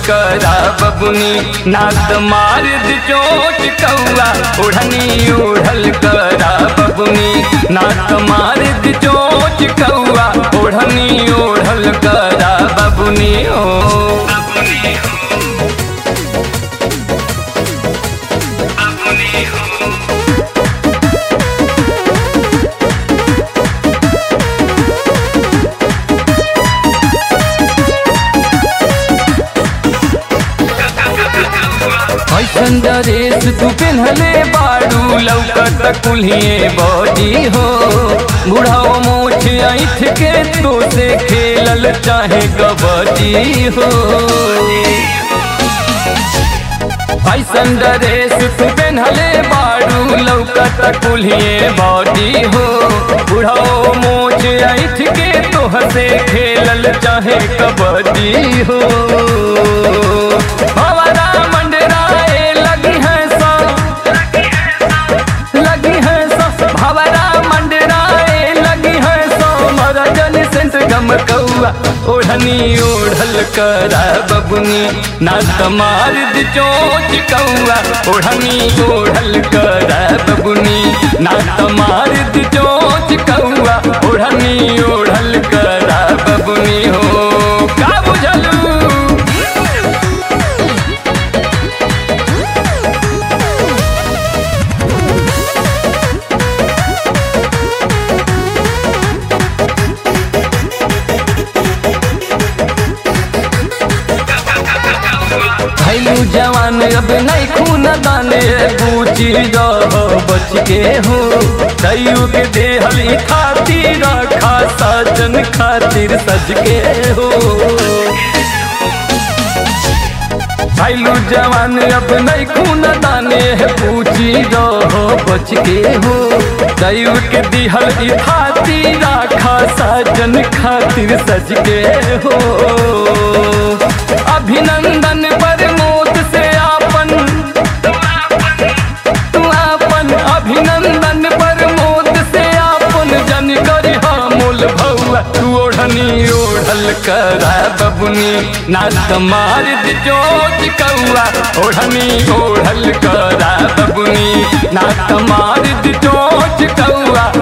करा बबुनी नात मार द चोट कौआ ओढ़नी ओढ़ल करा बबुनी नात मार द चोट कौआ ओढ़नी ओढ़ल करा बबुनी ओ ऐसन ड्रेस तू पेन्हले बाड़ू लौकत कुल्हिए बॉडी हो बुढ़ाओ मोछ ऐठ के तो से खेलल चाहे कबड्डी हो ऐसन ड्रेस तू पेन्हले बाड़ू लौकत कुल्हिए बॉडी हो बुढ़ाओ मोछ ऐठ के तो से खेलल चाहे कबड्डी हो हमारा मंडराए लगी है सा लगी है सा भवरा मंडराए लगी है सा मरा जन सेंट गम कौआ ओढ़नी ओढ़ल करा बबुनी ना तमार द चोच कौआ ओढ़नी ओढ़ल करा बबुनी ना तमार द चोच कौआ ओढ़नी ओढ़ल करा बबुनी हो का बुझलू भैलू जवान अब नहीं खून दाने बूची रह बच के हो तयू के देहली खातिर रखा साजन खातिर सज के हो भैलू जवान अब नहीं खून दाने पूछी रहो बच के हो तयू के दिहल खातिर रखा साजन खातिर सज के हो अभिनंदन पर मोत से आपन तू आपन अभिनंदन पर मोत से आपन जन करी मूल भौआ तू ओढ़नी ओढ़ल करा बबुनी नात मार द चोट कौआ ओढ़नी ओढ़ल करा बबुनी नात मार द चोट कौआ